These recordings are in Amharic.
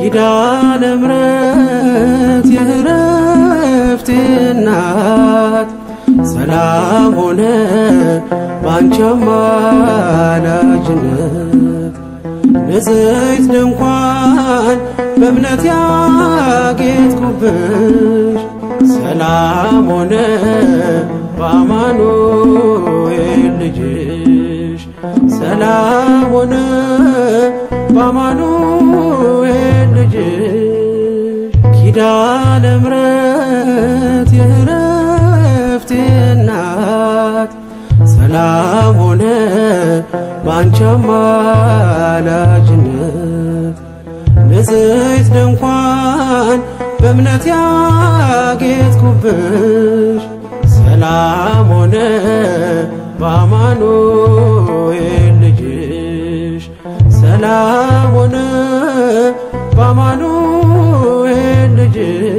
ኪዳነ ምሕረት የእረፍቴ እናት ሰላም ሆነ ባንቺ አማላጅነት ንጽሕት ድንኳን በእምነት ያጌጥኩብሽ ሰላም ሆነ በአማኑኤል ልጅሽ ሰላም ሆነ በአማኑኤል ልጅሽ ኪዳነ ምሕረት የእረፍቴ እናት ሰላም ሆነ ባንቺ አማላጅነት ንጽሕት ድንኳን በእምነት ያጌጥኩብሽ ሰላም ሆነ በአማኑኤል ልጅሽ ሰላም ሆነ በአማኑኤል ልጅሽ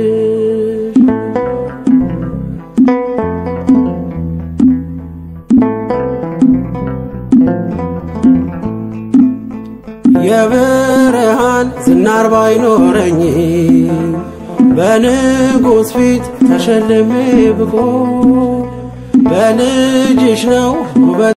የብርሃን ዝናር ባይኖረኝ በንጉሥ ፊት ተሸልሜ ብቆ በልጅሽ ነው ውበት